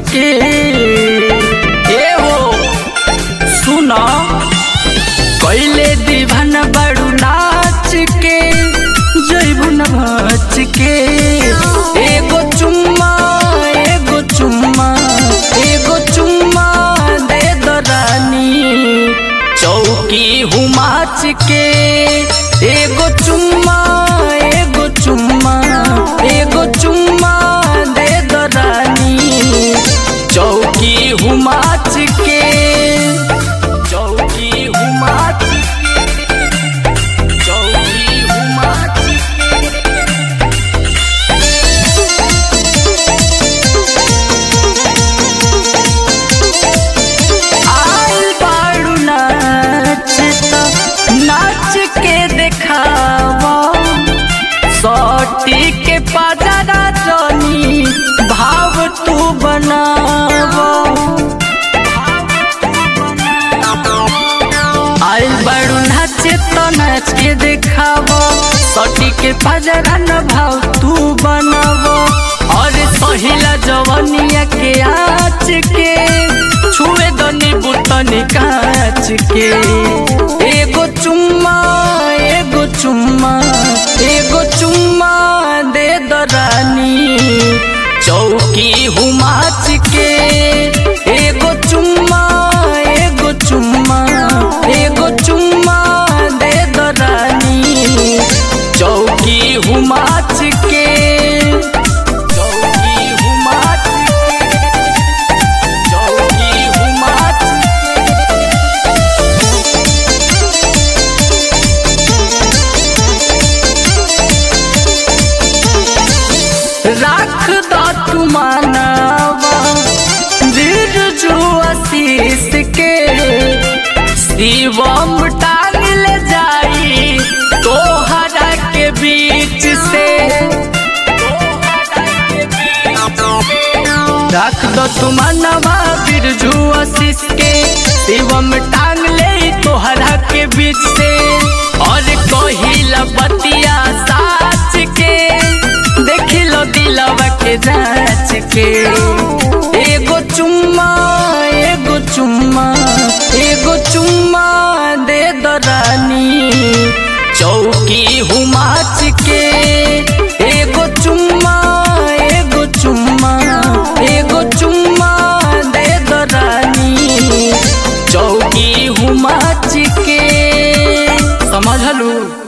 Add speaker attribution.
Speaker 1: के ए हो सुना कैले दीवान बड़ू नाच के जैबू नाच के एगो चुम्मा एगो चुम्मा एगो चुम्मा दे दो रानी चौकी हुमाच के एगो चुम्मा एगो चुम्मा एगो चुम्मा दे दो रानी चौकी हुमाच के चौकी हुमाच के चौकी हुमाच के आइल बाड़ू नाच त नाच के देखावा सटी के पाजरा जनी भाव तू बनावा आइल बाड़ू नाच त नाच के देखावा सटी के पाजरा न भाव तू बनावा और सहिला जवनिया के आँच के छुए दनी बुतनी कांच के एगो चुम्मा एगो चुम्मा एगो चुम्मा दे दो रानी चौकी हुमाच के एगो चुम्मा एगो चुम्मा एगो चुम्मा दे दो रानी चौकी हुमाच के चौकी हुमाच के चौकी हुमाच राख दो तू मानवा दिल जो आशीष के शिवम टांग ले जाई तोहरा के बीच से रख दो तू मनवा बिरजू आशीष के शिवम टांग ले तोहरा के बीच से और कहिला बतिया साच के देखी लो दिलवा के जांच के एगो चुम्मा एगो चुम्मा एगो चुम्मा दे दो रानी चौकी हुमाच के एगो चुम्मा एगो चुम्मा एगो चुम्मा दे दो रानी चौकी हुमाच के समझलू